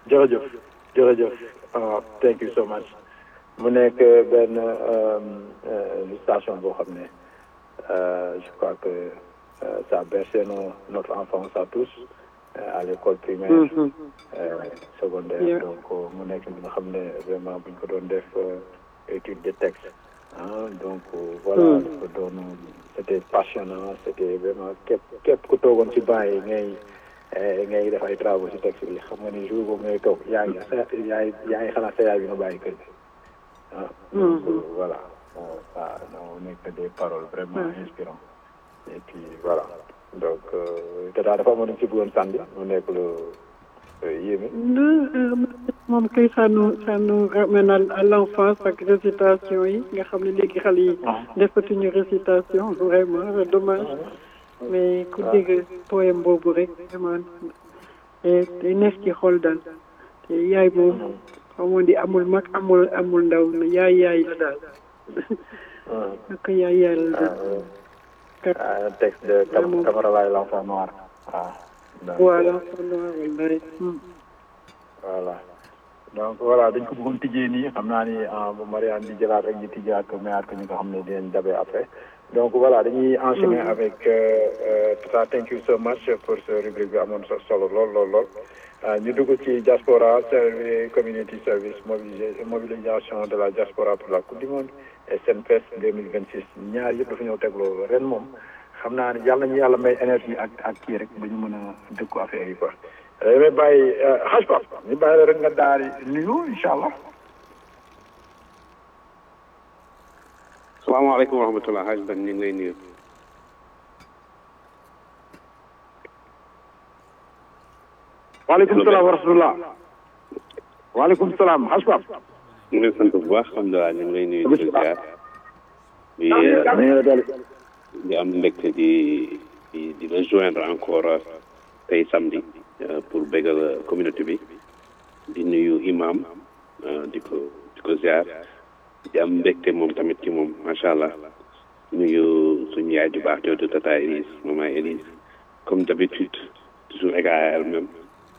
jërëjëf jërëjëf ah thank you so much mu nekk benn station boo xam ne je crois que ça a bercé nos notre enfance à tous à l'école primaire secondaire donc mu nekk li nga xam ne vraiment buñ ko doon def étude de texte ah donc voilà dafa doon c'était passionnant c'était vraiment képp képp ku toogoon ci banc yi ngay ngay def ay travaux ci texte bi xam nga ni jour boobu ngay toog yaa ngi yaay yaa ngi xalaat sa yaay bi nga bàyyi kër gi ah donc voilà ça no nekk des paroles vraiment inspirantes et puis voilà donc te daal dafa amoon ci bëggoon sànni mu nekk lu yéeme moom kay ça nous ça nous ramène à l'enfance ak récitation yi nga xam ne léegi xale yi defatuñu récitation vraiment dommage mais ku dégg poème boobu rek vraiment te neex ci xol daal te yaay moom xamoon di amul mag amul amul ndaw na yaay yaay la daal ak yaay yaay la daal texte de Camara Laye l'enfant noir waaw voilà l'enfant noir wallaay voilà donc voilà dañ ko bëggoon tijjee nii xam naa ni bu Marianne di jëlaat rek ñu tijjaat ko mayaat ko ñi nga xam ne dinañ dabee après donc voilà dañuy enchaîner avec Tata thank you so much pour ce rubrique bi amoon solo lool lool lool ñu dugg ci diaspora service community service mobilisation de la diaspora pour la coupe du monde et Senfest 2026 ñaar yëpp dafa ñëw tegloo ren moom xam naa ne yàlla nañu yàlla may énergie ak ak kii rek ba ñu mën a dëkku affaire yi quoi damay bàyyi xaj pa ñu bàyyi la rek nga daal di nuyu incha allah salaamaaleykum wa rahmatulah xaj ban ñu ngi lay nuyu waaleykum salaam wa rahmatulah waaleykum salaam xaj pa ñu ngi lay sant bu baax alhamdulilah ñu ngi lay nuyu di ziar di di am mbégte di di di la joindre encore tey samedi pour bégal communauté bi di nuyu imam di ko di ko ziar di am mbégte moom tamit ci moom macha allah nuyu suñu yaay ju baax jooju tata Elise maman Elise comme d'habitude toujours égal à elle-même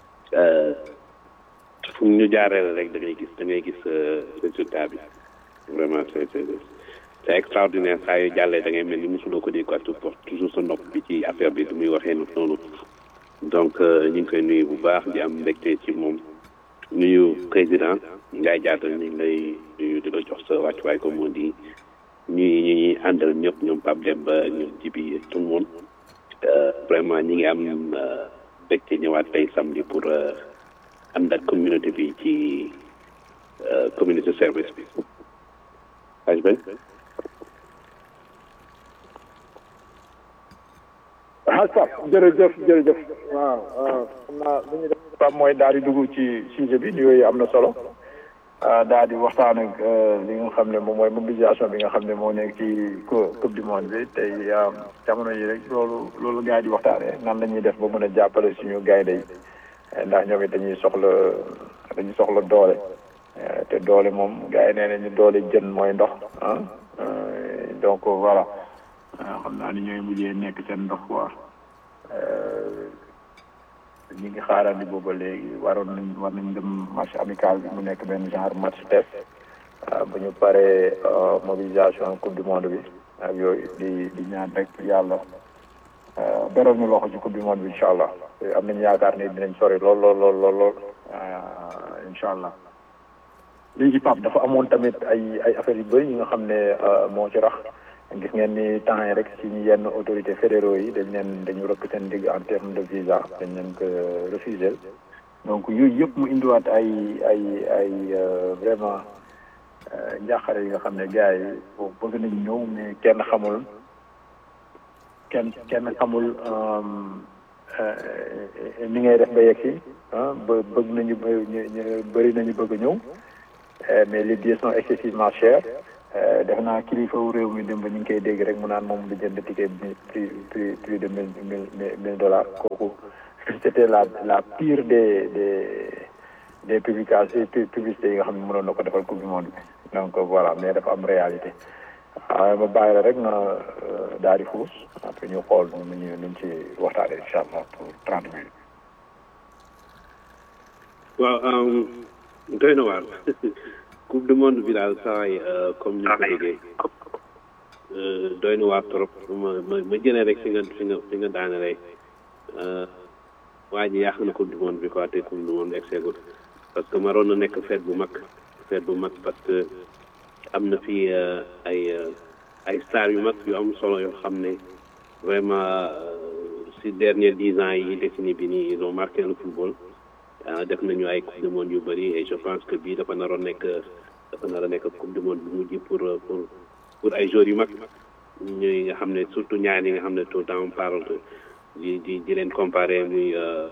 fu ñu jaaree rek da ngay gis da ngay gis résultat bi vraiment c'est c'est c'est extraordinaire saa yu jàllee da ngay mel ni mosuloo ko dégg quoi toujours sa nopp bi ci affaire bi du muy waxee noonu donc ñu ngi koy nuyu bu baax di am mbégte ci moom nuyu président Ndiaye Diatta ñu ngi lay nuyu di la jox sa wàccuwaay comme on dit ñuy ñi ñuy àndal ñëpp ñoom Pape Demba ñoom Jibi tout le monde vraiment ñi ngi am mbégte ñëwaat tey samedi pour ànd ak communauté bi ci communauté service bi aj ben xaj Pape jërëjëf jërëjëf waaw waaw xam naa li ñu def Pape mooy daal di dugg ci sujet bi yooyu am na solo daal di waxtaan ak li nga xam ne moom mooy mobilisation bi nga xam ne moo nekk ci coupe du monde bi tey jamono yi rek loolu loolu gars yi di waxtaanee nan la ñuy def ba mën a jàppale suñu gaynde yi ndax ñoom it dañuy soxla dañuy soxla doole te doole moom gars yi nee nañu doole jën mooy ndox ah donc voilà xam naa ni ñooy mujjee nekk seen ndox quoi ñi ngi xaarandi booba léegi waroon nañ war nañ dem match amical bi mu nekk benn genre match test bu ñu paree mobilisation coupe du monde bi ak yooyu di di ñaan rek yàlla beral ñu loxo ci coupe du monde bi incha allah am nañu yaakaar ne dinañ sori lool lool lool lool lool incha allah léegi Pape dafa amoon tamit ay ay affaires yu bëri yi nga xam ne moo ci rax gis ngeen ni temps yi rek ci yenn autorités fédéraux yi dañ leen dañu rëkk seen digg en terme de visa dañ leen ko refusé donc yooyu yëpp mu indiwaat ay ay ay vraiment njàqare yi nga xam ne gars yi bëgg nañ ñëw mais kenn xamul kenn kenn xamul ni ngay def ba yegg si ah ba bëgg nañu bëri nañu bëgg a ñëw mais les billets sont excessivement chers def naa kilifa wu réew mi dem ba ñu ngi koy dégg rek mu naan moom du jënd ticket prix prix prix de mille mille mille dollars kooku c'était la la pire des des des publications publicités yi nga xam ne mënoon na ko defal coupe du monde bi donc voilà mais dafa am réalité waaw ma bàyyi la rek nga daal di xuus après ñu xool nu ñu nuñ ci waxtaanee incha allah pour trente minutes. waaw doy na waar coupe du monde bi daal saa yi comme ni ko déggee doy na waar trop ma ma ma jëlee rek fi nga fi nga fi nga daane rek waa ji yàq na coupe du monde bi quoi te coupe du monde egseegul parce que maroon na nekk fête bu mag fête bu mag parce que am na fi ay ay stars yu mag yu am solo yoo xam ne vraiment si dernier dix ans yi décennie bi nii ils ont marqué le football def nañu ay coupe du monde yu bëri et je pense que bii dafa naroon nekk dafa naroon nekk coupe du monde bu mujj pour pour pour ay joueurs yu mag ñuy nga xam ne surtout ñaar yi nga xam ne tout le temps on parle di di di leen comparer muy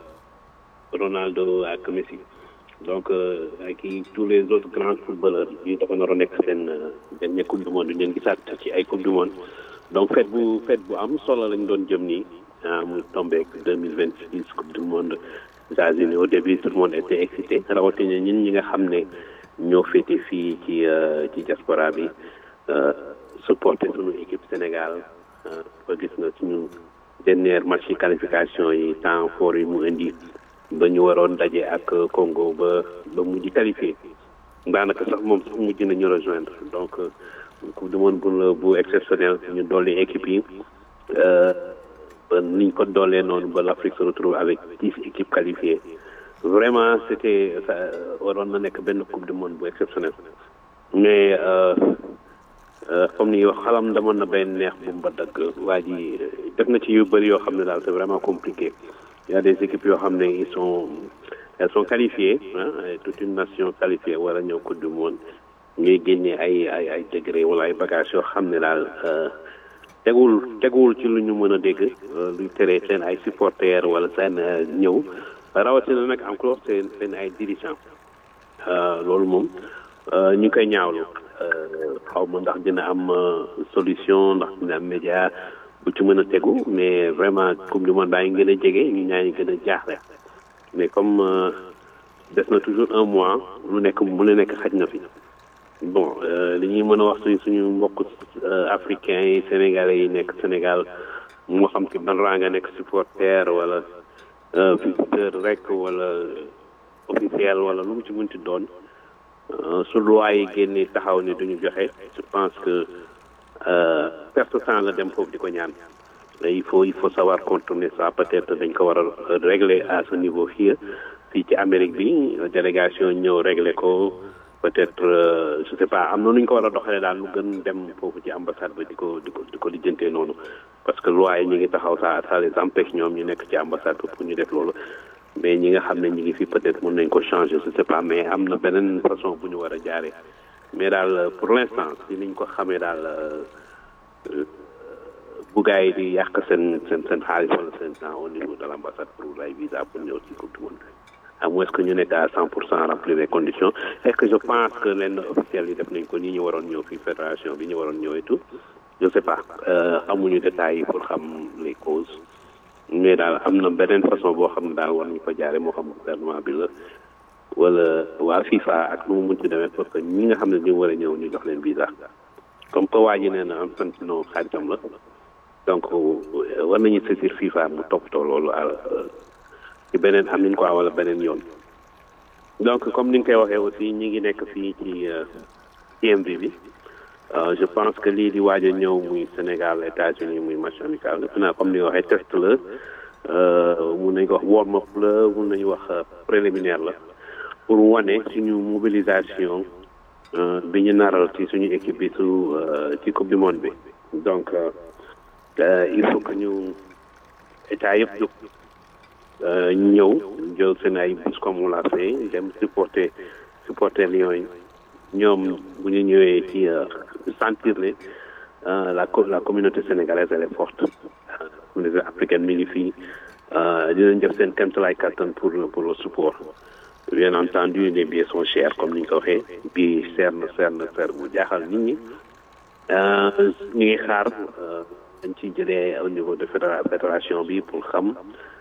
Ronaldo ak Messi donc ak i tous les autres grands footballeurs yi dafa naroon nekk seen dernier coupe du monde ñu leen gisaat ci ay coupe du monde donc fête bu fête bu am solo lañ doon jëm nii mu tombé ak deux mille vingt six coupe du monde États-Unis au début tout le monde était excité rawatina ñun ñi nga xam ne ñoo féete fii ci ci diaspora bi supporter suñu équipe Sénégal ba gis nga suñu dernier match yi qualification yi temps fort yi mu indi ba ñu waroon daje ak Congo ba ba mujj qualifié daanaka sax moom sax mujj nañu rejoindre donc coupe du monde bu bu exceptionnel ñu dolli équipe yi ba niñ ko doolee noonu ba l'Afrique se retrouve avec dix équipes qualifiées vraiment c'était waroon na nekk benn coupe du monde bu exceptionnel mais comme ni wax xalam damoon na benn neex bu mba dagg waa ji def na ci yu bëri yoo xam ne daal c'est vraiment compliqué il y a des équipes yoo xam ne ils sont elles sont qualifiées ah toute une nation qualifiée war a ñëw coupe du monde ñuy génne ay ay ay degré wala ay bagages yoo xam ne daal tegul tegul ci lu ñu mën a dégg luy tere seen ay supporters wala seen ñëw rawatina nag encore seen seen ay dirigeants loolu moom ñu ngi koy ñaawlu xaw ma ndax dina am solution ndax dina am média bu ci mën a tegu mais vraiment coupe du monde baa ngi gën a jege ñu ñaa ngi gën a jaaxle mais comme des na toujours un mois lu nekk mu la nekk xaj na fi bon li ñuy mën a wax suñ suñu mbokk africains yi sénégalais yi nekk Sénégal moo xam ci ban raa nga nekk supporter wala visiteur rek wala officiel wala lu mu ci mënti doon su loi yi génne taxaw ni duñu joxe je pense que perte temps la dem foofu di ko ñaan il faut il faut savoir contourner ça peut-être dañ ko war a régler à ce niveau fii fii ci Amérique bi délégation ñëw régler ko peut-être je sais pas am na nu ñu ko war a doxalee daal lu gën dem foofu ci ambassade ba di ko di ko di ko lijjantee noonu parce que loi yi ñu ngi taxaw ça ça les empêche ñoom ñu nekk ci ambassade ba pour ñu def loolu mais ñi nga xam ne ñi ngi fi peut-être mën nañ ko changer je sais pas mais am na beneen façon bu ñu war a jaaree mais daal pour l'instant si niñ ko xamee daal bu gars yi di yàq seen seen seen xaalis wala seen temps au niveau de l'ambassade pour ay visa pour ñëw ci coupe du monde à moins que ñu nekk à cent pour cent remplir les conditions est-ce que je pense que lenn officiels yi def nañ ko nii ñu waroon ñëw fii fédération bi ñu waroon ñëw et tout je sais pas amuñu détails yi pour xam les causes mais daal am na beneen façon boo xam ne daal war nañu ko jaare moo xam gouvernement bi la wala waa FIFA ak nu mu munti demee parce que ñi nga xam ne ñu war a ñëw ñu jox leen visa comme que waa ji nee na am santino xaaritam la donc war nañu saisir FIFA mu toppatoo loolu ci beneen am nañ ko wala beneen yoon donc comme ni nga koy waxee aussi ñi ngi nekk fii ci CMV bi je pense que lii di waaj a ñëw muy Sénégal États-Unis muy match amical defe naa comme ni nga waxee test la mun nañu ko wax warm up la mun nañu wax préliminaire la pour wane suñu mobilisation bi ñu naral ci suñu équipe bi su ci coupe du monde bi donc il faut que ñu état yëpp jóg ñëw jël seen ay bus comme on l'a fait dem supporter supporter Lions yi ñoom bu ñu ñëwee ci sentir ne la la communauté sénégalaise elle est forte communauté africaine mi ngi fii dinañ def seen kéemtalaay kattan pour pour le support bien entendu les billets sont chers comme ni ñu ko waxee bii seer na seer na seer bu jaaxal nit ñi ñu ngi xaar dañ ciy jëlee au niveau de fédération bi pour xam